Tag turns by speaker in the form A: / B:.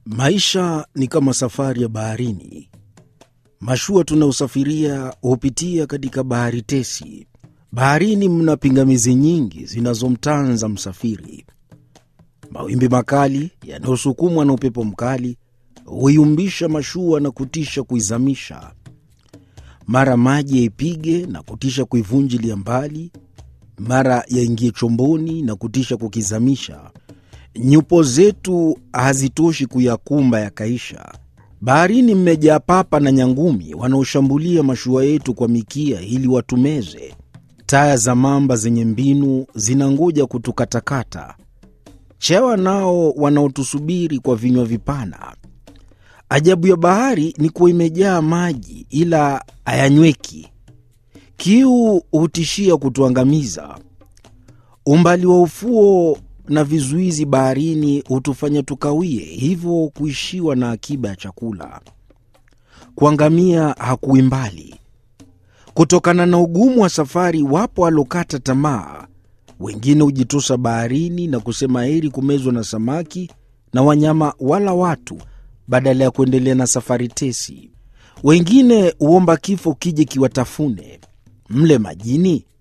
A: Maisha ni kama safari ya baharini. Mashua tunayosafiria hupitia katika bahari tesi. Baharini mna pingamizi nyingi zinazomtanza msafiri. Mawimbi makali yanayosukumwa na upepo mkali huiumbisha mashua na kutisha kuizamisha. Mara maji yaipige na kutisha kuivunjilia mbali, mara yaingie chomboni na kutisha kukizamisha. Nyupo zetu hazitoshi kuyakumba yakaisha. Baharini mmejaa papa na nyangumi wanaoshambulia mashua yetu kwa mikia ili watumeze. Taya za mamba zenye mbinu zinangoja kutukatakata. Chewa nao wanaotusubiri kwa vinywa vipana. Ajabu ya bahari ni kuwa imejaa maji ila hayanyweki. Kiu hutishia kutuangamiza. Umbali wa ufuo na vizuizi baharini hutufanya tukawie, hivyo kuishiwa na akiba ya chakula. Kuangamia hakuwi mbali. Kutokana na ugumu wa safari, wapo walokata tamaa. Wengine hujitosa baharini na kusema heri kumezwa na samaki na wanyama wala watu badala ya kuendelea na safari tesi. Wengine huomba kifo kije kiwatafune. Mle majini